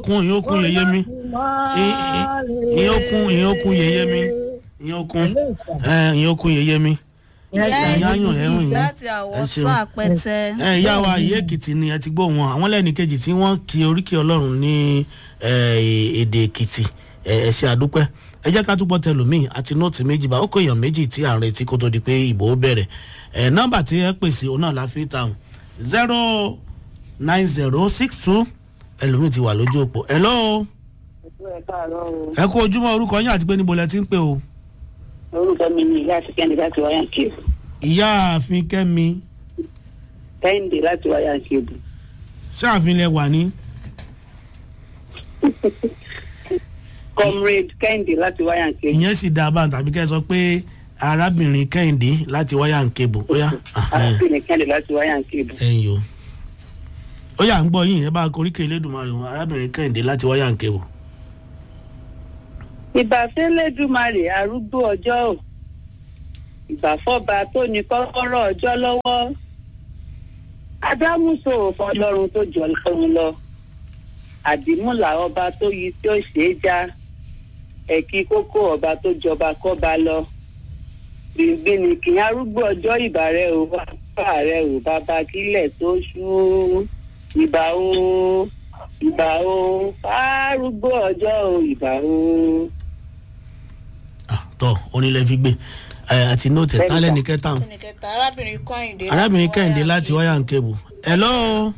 okun ìyẹn okun yẹyẹ mi ìyẹn okun ìyẹn okun yẹyẹ mi ìyẹn okun ẹ ìyẹn okun yẹyẹ mi ìyá yáyàn ẹrùn èkìtì yìí láti ẹ àwọ̀ ṣeun. sàn àpẹtẹ. ẹ ìyá wa ìyá èkìtì ni ẹ ti gbọ́ wọn àwọn lẹ́ni kejì tí wọ́n kí oríkì ọlọ́run ní ẹ, èdè èkìtì ẹ ẹ ṣe àdúpẹ́ ẹ jẹ́ ká túbọ̀ tẹlòmíì àti nóòtì méjì bá ó kó èèyàn méjì tí à ń retí kó tó di pé ìbò ó bẹ̀rẹ̀ ẹ nọ́mbà tí ẹ pèsè òun náà la fi tàun zero nine zero six two ẹlòmíì ti wà lójú òpó hello ẹ kú ojúmọ́ orúkọ yín àti pé níbo lẹ ti ń pè o orúkọ mi ni ìyá àfikẹ́ni láti wáyà kébù ìyá ààfin kẹ́mi kẹ́hìndé láti wáyà kébù ṣáàfin lẹ wà ní comrade kẹ́hìndé láti wáyà kébù ìyẹn sì dáa báyìí tàbí kẹ́ ẹ sọ pé arábìnrin kẹ́hìndé láti wáyà ń kébù ó yá arábìnrin kẹ́hìndé láti wáyà kébù. ẹ̀yìn o ó yà ń gbọ́ yín ẹ bá koríkè elédùnmarè wọn arábìnrin kẹ́hìndé láti wáyà ń kébù. ìbàfẹ́lẹ́dùmarè arúgbó ọjọ́ ò ìbàfọ́ba tó ní kọ́kọ́rọ́ ọjọ́ lọ́wọ́ adámúso ọlọ́run tó jọ lọ́run lọ àdìmúlà ọba tó yí tí ó ṣe é já ẹ̀kí kókó ọba tó jọba kọ́ba lọ gbìngbìn kì í arúgbó ọjọ́ ìbà rẹ ò bàbá rẹ ò bàbá kílẹ̀ tó ṣú ìbà o ìbà o arúgbó ọjọ́ ò ìbà o. Ah, tọ́ onílẹ̀ fi gbé ẹ, àti nóòtì Bẹ́ẹ̀ni tálẹ̀ sà. ní kẹta ẹnì kẹta arábìnrin kọ́hìndé. arábìnrin kẹ́hìndé láti wáyà ń kébù. hello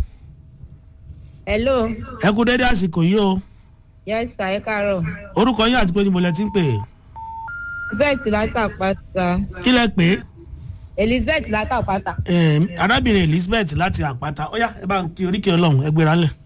hello ẹ kú dédé àsìkò yìí o yes sir ẹ káàárọ̀ orúkọ yín àti pé níbo lẹ ti ń pè é elizabeth látàpáta kí lẹ pè é elizabeth látàpáta Em, arábìnrin elizabeth láti àpáta ó yá ẹ bá ń kí oríkè ọlọ́run ẹ gbéra ńlẹ̀.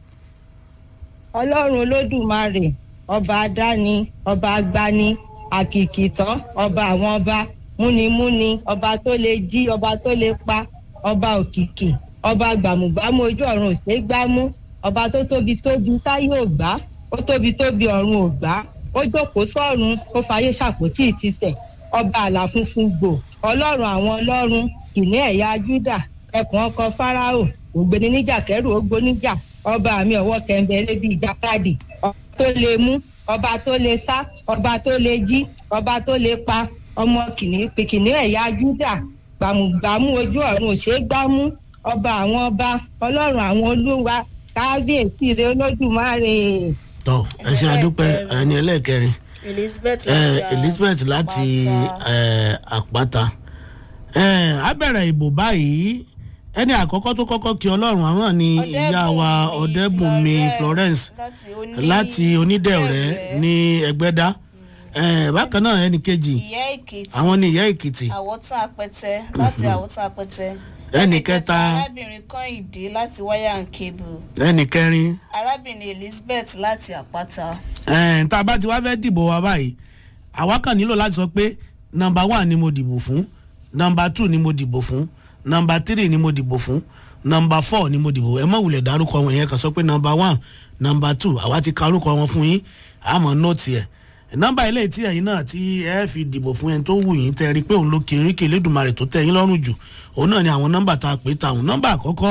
ọlọ́run olódùmarè ọba adáni ọba agbani àkìkìtọ́ ọba àwọn ọba múnimúni ọba tó lè jí ọba tó lè pa ọba òkìkì ọba gbàmùgbàmù ojú ọ̀run òṣè gbámú ọba tó tóbi tóbi táyé ò gbá ó tóbi tóbi ọ̀run ò gbá ó jókòó sọ́run ó fayé ṣàpótí ìtìsẹ̀ ọba àlà funfun gbò ọlọ́run àwọn ọlọ́run kìnní ẹ̀yà júdà ẹkùn ọkọ fáráò ògbéni níjà kẹrù ó gbóníjà ọba mi ọwọ́ kẹ̀ǹbẹ̀rẹ̀ bíi ìjàkadì ọba tó lè mú ọba tó lè sá ọba tó lè jí ọba tó lè pa ọmọ kìnìún kìnìún ẹ̀yà júdà gbàmùgbàmù ojú ọ̀run òṣè gbámú ọba àwọn ọba ọlọ́run àwọn olúwa kábíyèsí rẹ olódùmarè. tọ́ ẹ ṣe àdúpẹ́ ẹni ẹlẹ́ẹ̀kẹrin elizabeth ẹ, láti elizabeth láti ẹ, àpáta ẹ, á bẹ̀rẹ̀ ìbò báyìí ẹni àkọ́kọ́ tó kọ́kọ́ kí ọlọ́run àwọn ni ìyá wa ọ̀dẹ́bùnmi florence láti onídẹ̀ọ̀rẹ́ ní ẹgbẹ́dá ẹ, bákan náà ẹni kejì ìyá èkìtì àwọn ni ìyá èkìtì àwọ̀tán apẹtẹ láti àwọ̀tán apẹtẹ. Ẹnì kẹta. arábìnrin kọ́hìndé láti wáyà and cable ẹni kẹrin arábìnrin elizabeth láti àpáta. ẹ, tá a bá ti wá fẹ́ dìbò wa báyìí àwa kàn nílò láti sọ pé nọmba one ni mo dìbò fún nọmba two ni mo dìbò fún nọmba three ni mo dìbò fún nọmba four ni mo dìbò ẹ mọ̀ wulẹ̀ dárúkọ wọn yẹn kàn sọ pé nọmba one nọmba two àwa ti ka orúkọ wọn fún yín àmọ́ nóòtì ẹ̀ nọmba ilé tí ẹ̀yin náà tí ẹ fi dìbò fún ẹni tó wù yín tẹ́ ẹ rí i pé òun ló kiri kí elédùnmarè tó tẹ́ yín lọ́rùn jù òun náà ni àwọn nọmba tá a pè táwọn nọmba àkọ́kọ́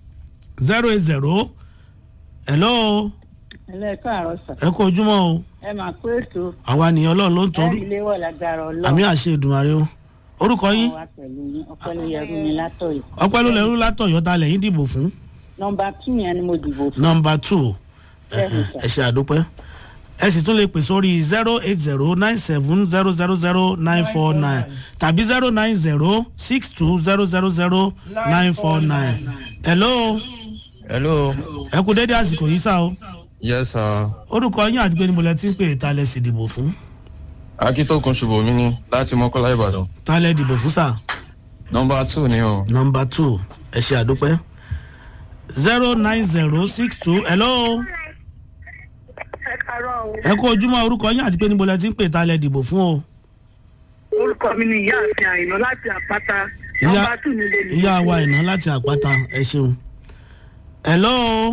zero eight zero hello ẹlẹ́ẹ̀kan àrọ̀ sà ẹ kú ojúmọ́ o ẹ máa pé ètò àwa nìyẹn ọlọ́run ló ń tọrú ẹ̀rí ilé wọ̀ lágbára àmì ọlọ́run àṣẹ ìdùnmàrè o orúkọ yín wa pẹ̀lú yín ọpẹ́ ló yẹrù mi látọ̀yọ̀. ọpẹ́ ló lẹ́rú látọ̀yọ́ ta lẹ́yìn dìbò fún nọmba two yẹn ni mo dìbò fún. nọmba two Bẹ́ẹ̀ni, sir. ẹ ṣe àdúpẹ́ ẹ sì tún lè pè sórí zero eight zero nine seven zero zero zero nine four nine tàbí zero nine zero six two zero zero zero nine four nine hello hello ẹ kú dédé àsìkò yìí sá o yes sir orúkọ yín àti pé níbo lẹ ti ń pè ta lẹ sì dìbò fún akitokun ṣubomi ni láti mọ́kọ́lá ìbàdàn ta lẹ dìbò fún sá. nọmba two ni o nọmba two ẹ ṣe àdúpẹ́ zero nine zero six two hello ẹ kàárọ̀ o ẹ kó ojúmọ́ orúkọ yín àti pé níbo lẹ ti ń pè ta lẹ dìbò fún o orúkọ mi ni ìyá àfin àyìnlá láti àpáta Ìyá- nọmba two ni lè ìyá wa ìná láti àpáta ẹ ṣeun hello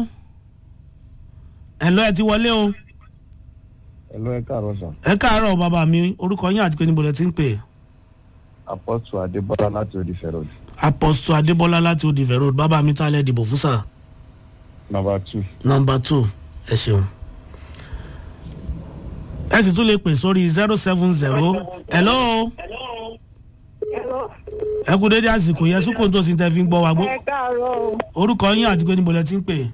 hello ẹ ti wọlé o ẹ̀lọ́ ẹ káàárọ̀ sàn ẹ káàárọ̀ bàbá mi orúkọ yín àti pé níbo lẹ ti ń pè apọ́tù adébọ́lá láti odi fẹ́rọ̀dì apọ́sítọ̀ adébọ́lá láti odìfẹ́ road bàbá mi ta lẹ dìbò fún sà nọmba two nọmba two ẹ ṣeun ẹ sì tún lè pè sórí zero seven zero hello ẹ kú dédé àsìkò yẹn sùkò tó sì tẹ fi ń gbọ́ wa gbó ẹ káàárọ̀ o. orúkọ yín àti pé níbo lẹ ti ń pè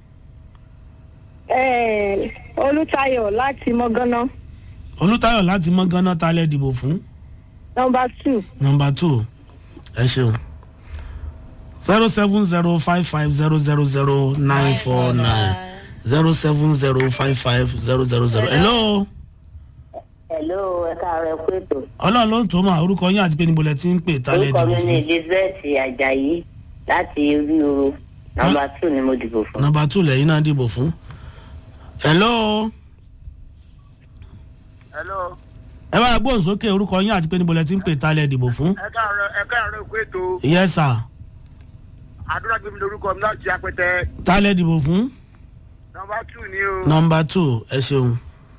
Eh, olùtayọ̀ láti mọ́gánná olùtayọ̀ láti mọ́ ganan ta lẹ dìbò fún nọmba two nọmba two ẹ ṣeun zero seven zero five five zero zero zero nine four nine zero seven zero five five zero zero zero hello hello ẹ káàárọ̀ ẹ kú ètò ọlọ́run ló ń tó mà orúkọ yín àti pé níbo lẹ ti ń pè ta lẹ orúkọ dìbò mi ní fún elizabeth ajayi láti ríro nọmba two ni mo dìbò fún. nọmba two lẹ́yìn náà dìbò fún hello hello ẹ bá gbóhùn sókè orúkọ yín àti pé níbo lẹ ti ń pè ta lẹ dìbò fún ẹ káàárọ̀ ẹ káàárọ̀ ìkú ètò yes sir àdúrà gbé mi lórúkọ mi láti apẹtẹ ta lẹ dìbò fún nọmba two ni o. nọmba two ẹ ṣeun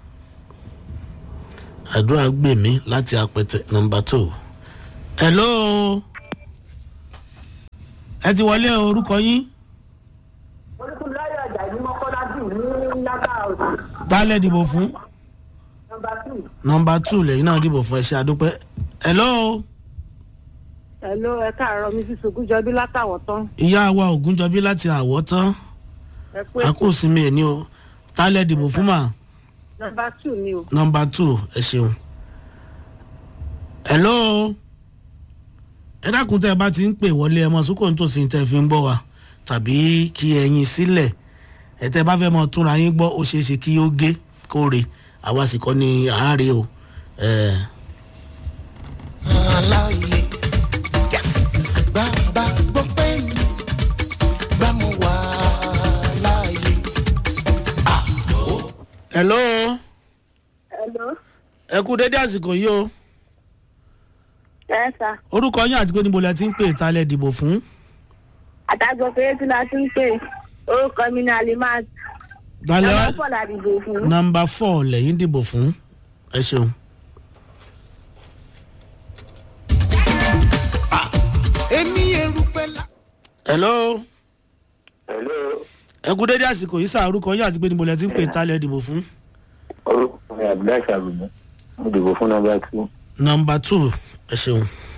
àdúrà gbè mí láti apẹtẹ nọmba two hello ẹ ti wọlé orúkọ yín olùkúláyọ̀ ajayi mọ́kọ́lá jù ní lábà òsì ta lẹ dìbò fún nọmba two. nọmba two lẹ́yìn náà dìbò fún ẹ ṣe àdúpẹ́ hello hello ẹ káàárọ̀ mi sísun gúnjọbí látàwọ̀ tán ìyá wa ògúnjọbí láti àwọ̀ tán ẹ pé akósinmi ẹ̀ ní o ta lẹ dìbò fún mà nọmba two ni o. nọmba two ẹ ṣeun hello ẹ dákun tẹ ẹ bá ti ń pè wọlé ẹ mọ sókò nítòsí tẹ fi ń gbọ wa tàbí kí ẹyin sílẹ ẹ tẹ bá fẹ mọ túnra yín gbọ ó ṣeé ṣe kí ó gé kóre àwa sì kọ ní àárẹ o ẹ aláàyè bàbá gbọ́ pé mi bá mo wà láàyè. hello hello ẹ kú dédé àsìkò yìí o ẹ sà orúkọ yín àti pé níbo lẹ ti ń pè ta lẹ dìbò fún àtàgbọ̀ pé tí la ti ń pè orúkọ mi ní alimat ta lẹ nọmba four la dìbò fún. nọmba four lẹyìn dìbò fún ẹ ṣeun. èmi erùpẹ̀ la. hello hello ẹ kú dédé àsìkò yìí sá orúkọ yín àti pé níbo lẹ ti ń pè ta lẹ dìbò fún. orúkọ mi abdullahi sàbùnú mo dìbò fún nọmba two. nọmba two ẹ ṣeun.